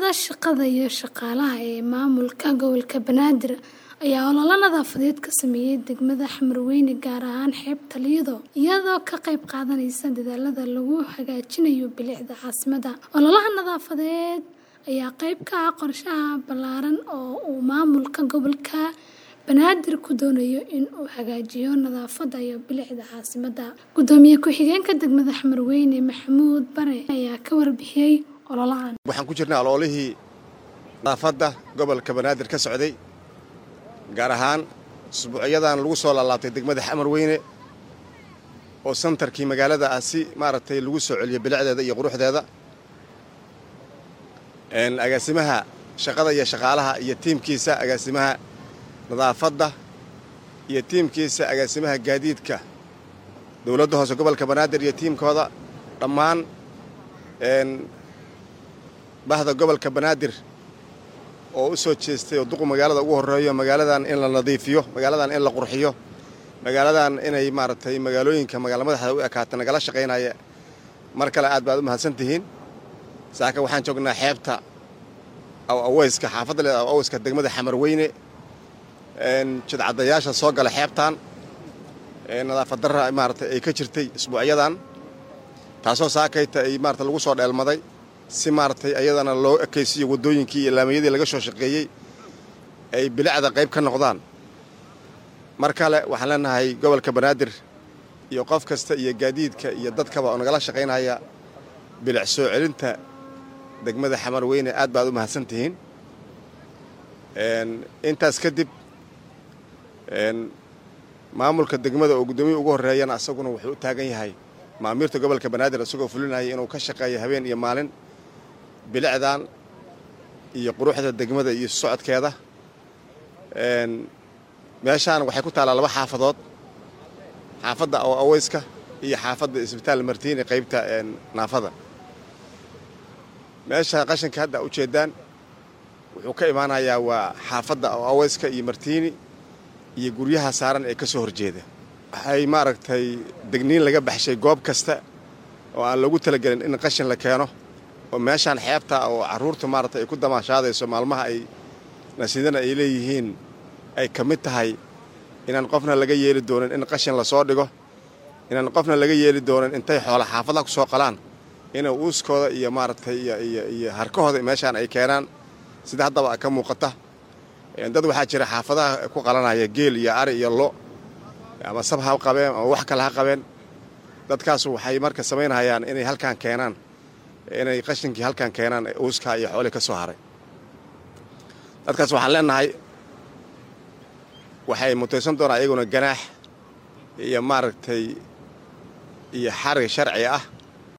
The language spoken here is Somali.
Waaxda Shaqada iyo Shaqaalaha ee Maamulka Gobolka Banaadir ayaa olole nadaafadeed ka sameeyay degmada Xamarweyne gaar ahaan xeebta Lido, iyadoo ka qayb qaadanaysa dadaallada lagu hagaajinayo bilicda caasimadda. Ololahan nadaafadeed ayaa qayb ka ah qorshaha ballaaran oo uu maamulka gobolka Banaadir ku doonayo in uu hagaajiyo nadaafadda iyo bilicda caasimadda. Gudoomiye ku-xigeenka degmada Xamarweyne Maxamuud Bare ayaa ka warbixiyay ololahan. waxaan ku jirnay ololihii nadaafadda gobolka banaadir ka socday gaar ahaan usbuucyadan lagu soo laalaabtay degmada xamarweyne oo santarkii magaalada ah si maaragtay lagu soo celiyo bilicdeeda iyo quruxdeeda agaasimaha shaqada iyo shaqaalaha iyo tiimkiisa agaasimaha nadaafadda iyo tiimkiisa agaasimaha gaadiidka dowladda hoose gobolka banaadir iyo tiimkooda dhammaan bahda gobolka banaadir oo u soo jeestay oo duqu magaalada ugu horreeyo magaaladan in la nadiifiyo magaaladan in la qurxiyo magaaladan inay maaragtay magaalooyinka magaala madaxda u ekaata nagala shaqaynaya mar kale aad baad u mahadsan tihiin saaka waxaan joognaa xeebta aw aweyska xaafadda leeda aw aweyska degmada xamarweyne jidcadayaasha soo gala xeebtan nadaafad darra maaragtay ay ka jirtay isbuucyadan taasoo saakayta ay maarata lagu soo dheelmaday si maaragtay ayadana loo ekaysiiyo waddooyinkii iyo laamayadii laga soo shaqeeyey ay bilicda qayb ka noqdaan mar kale waxaan leenahay gobolka banaadir iyo qof kasta iyo gaadiidka iyo dadkaba oo nagala shaqaynaya bilic soo celinta degmada xamarweyne aad baad u mahadsan tihiin intaas kadib maamulka degmada oo guddoomiya ugu horreeyana asaguna wuxuu u taagan yahay maamiirta gobolka banaadir isagoo fulinaya inuu ka shaqeeyo habeen iyo maalin bilicdan iyo quruxda degmada iyo socodkeeda meeshaan waxay ku taallaa laba xaafadood xaafadda aw aweyska iyo xaafadda isbitaal martiini qaybta naafada meesha qashinka hadda ujeeddaan wuxuu ka imaanayaa waa xaafadda aw aweyska iyo martiini iyo guryaha saaran ee ka soo horjeeda waxay maaragtay degniin laga baxshay goob kasta oo aan loogu talagelin in qashin la keeno oo meeshaan xeebta oo carruurta maaragtay ay ku damaashaadayso maalmaha ay nasiidana ay leeyihiin ay ka mid tahay inaan qofna laga yeeli doonin in qashin lasoo dhigo inaan qofna laga yeeli doonin intay xoola xaafadaha ku soo qalaan inay uuskooda iyo maaragtay iyo harkahooda meeshaan ay keenaan sida haddaba ka muuqata dad waxaa jira xaafadaha ku qalanaya geel iyo ari iyo lo ama sab ha qabeen ama wax kale ha qabeen dadkaas waxay marka samaynayaan inay halkaan keenaan inay qashinkii halkaan keenaan uuskaa iyo xoolii ka soo haray dadkaas waxaan leenahay waxay mutaysan doonaa iyaguna ganaax iyo maaragtay iyo xarig sharci ah